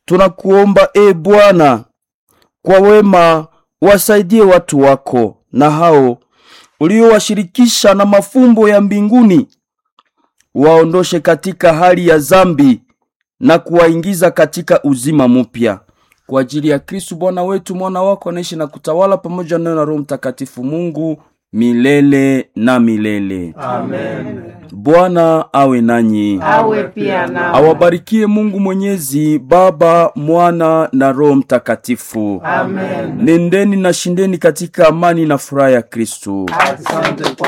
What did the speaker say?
tunakuomba e Bwana, kwa wema wasaidie watu wako na hao uliowashirikisha na mafumbo ya mbinguni, waondoshe katika hali ya zambi na kuwaingiza katika uzima mpya kwa ajili ya Kristu Bwana wetu, mwana wako anaishi na kutawala pamoja nayo na Roho Mtakatifu Mungu milele na milele. Amen. Bwana awe nanyi, Awe pia nawe. awabarikie Mungu Mwenyezi, Baba, Mwana na Roho Mtakatifu. Amen. Nendeni na shindeni katika amani na furaha ya Kristu. Asante kwa